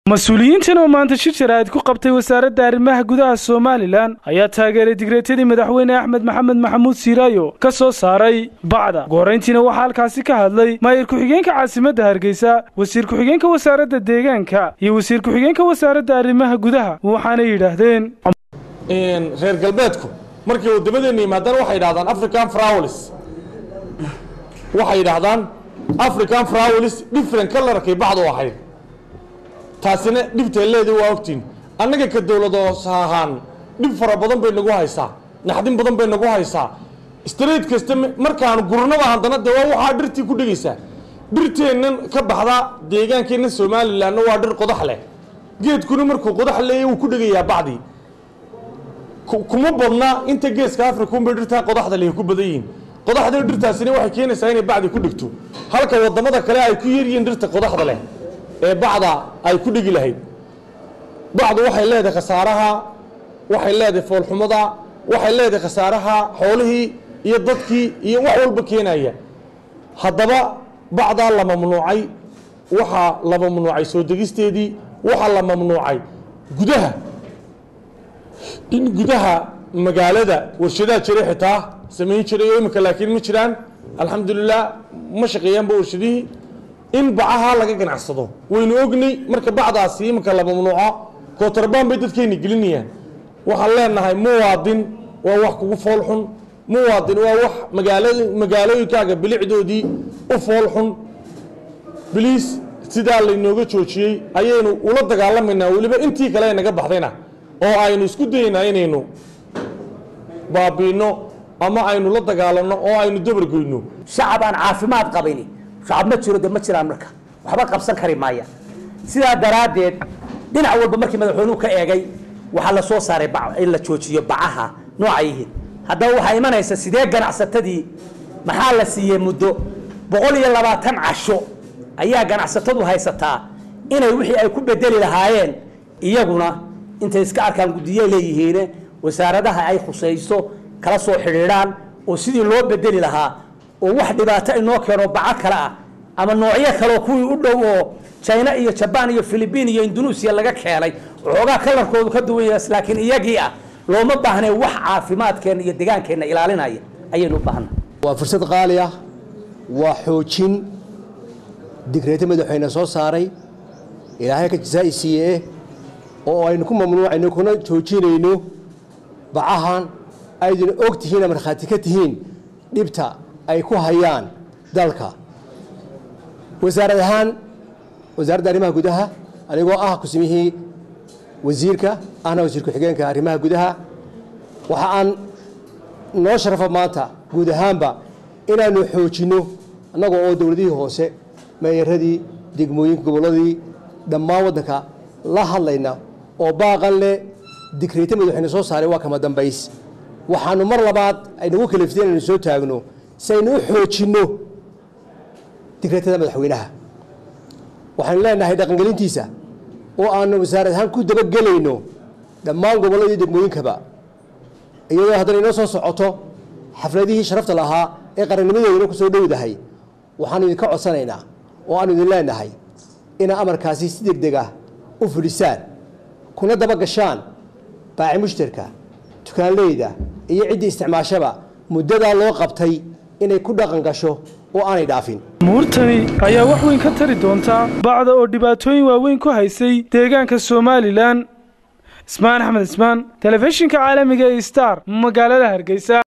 mas-uuliyiintan oo maanta shir jaraa'id ku qabtay wasaaradda arrimaha gudaha somalilan ayaa taageeray digreetadii madaxweyne axmed maxamed maxamuud siiraayo ka soo saaray bacda gorayntiina waxaa halkaasi ka hadlay maayir ku-xigeenka caasimadda hargeysa wasiir ku-xigeenka wasaaradda deegaanka iyo wasiir ku-xigeenka wasaaradda arrimaha gudaha waxaanay yidhaahdeen reer galbeedku markay waddamadeenna yimaadaan waxay yidhahdaan african frawlis waxay yidhaahdaan african frawlis different colorkay bacdu ahayd taasina dhibtay leedii waa ogtiin annaga ka dowlad hoos ahaan dhib fara badan bay nagu haysaa naxdin badan bay nagu haysaa straight kasta markaanu gurnaba haddana dee waa waxaa dhirtii ku dhegaysaa dhirteennan ka baxda deegaankeenna somalilanna waa dhir qodax leh geedkuna markuu qodax leeya wuu ku dhegayaa bacdii kuma badna inta geeska africa unbay dhirtaa qodaxda leh ku badan yihiin qodaxda dhirtaasina waxay keenaysaa inay bacdi ku dhigto halka wadamada kale ay ku yaryihiin dhirta qodaxda leh ee bacda ay ku dhigi lahayd bacdu waxay leedahay khasaaraha waxay leedahay foolxumada waxay leedahay khasaaraha xoolihii iyo dadkii iyo wax walba keenaya haddaba bacdaa la mamnuucay waxaa la mamnuucay soo degisteedii waxaa la mamnuucay gudaha in gudaha magaalada warshadaha jiray xitaa samayn jiray oo imika laakiin ma jiraan alxamdulilah ma shaqeeyaanba warshadihii in bacaha laga ganacsado waynu ognay marka bacdaasi iminka la mamnuuco kootarban bay dadkeenna gelinayaan waxaan leenahay muwaadin waa wax kugu foolxun muwaadin waa wax magaala magaalooyinkaaga bilicdoodii u foolxun biliis sidaa laynooga joojiyey ayaynu ula dagaalamaynaa weliba intii kale naga baxdayna oo aynu isku dayaynaa inaynu baabiino ama aynu la dagaalanno oo aynu dabargoyno shacab aan caafimaad qabini shacab ma jiro de ma jiraan marka waxba qabsan kari maaya sidaa daraaddeed dhinac walba markii madaxweynuhu ka eegay waxaa la soo saaray in la joojiyo bacaha nooca yihiin haddaba waxaa imanaysa sidee ganacsatadii maxaa la siiyey muddo boqol iyo labaatan casho ayaa ganacsatadu haysataa inay wixii ay ku bedeli lahaayeen iyaguna intay iska arkaan guddiye leeyihiine wasaaradaha ay khusayso kala soo xidhiidhaan oo sidii loo bedeli lahaa oo wax dhibaato inoo keeno baco kale ah ama noocyo kaleo kuwii u dhow oo china iyo jabaan iyo philibiin iyo indunuusiya laga keenay waxoogaa kalarkoodu ka duwan yahay laakiin iyagii ah looma baahnay wax caafimaadkeenna iyo degaankeenna ilaalinaya ayaynu u baahna waa fursad qaali ah waa xoojin digreeto madaxweyne soo saaray ilaahay ka jazaa'i siiye oo aynu ku mamnuucayno kuna joojinayno bacahan ayduna og tihiin markhaati ka tihiin dhibta ay ku hayaan dalka wasaarad ahaan wasaaradda arrimaha gudaha anigoo ah kusimihii wasiirka ahna wasiir ku-xigeenka arrimaha gudaha waxa aan noo sharafa maanta guud ahaanba inaanu xoojinno annagoo oo dowladihii hoose meeyaradii degmooyinka gobolladii dhammaan waddanka la hadlayna oo baaqan leh digreeto madaxweyne soo saaray waa kama dambays waxaanu mar labaad aynagu kalifteen inaynu soo taagno si aynu u xoojinno digreetada madaxweynaha waxaynu leenahay dhaqangelintiisa oo aanu wasaarad ahaan ku dabagelayno dhammaan gobolladii degmooyinkaba iyadoo haddana inoo soo socoto xafladihii sharafta lahaa ee qarannimadeeduna ku soo dhowdahay waxaanu idinka codsanaynaa oo aanu idin leenahay inaa amarkaasi si deg deg ah u fudhisaan kuna daba gashaan baaci mushtarka dukaanleyda iyo ciddii isticmaashaba muddadaa loo qabtay inay ku dhaqan gasho oo aanay dhaafin muurtani ayaa wax weyn ka tari doontaa bacda oo dhibaatooyin waaweyn ku haysay deegaanka somalilan ismaan axmed ismaan telefishinka caalamiga ee star magaalada hargeysa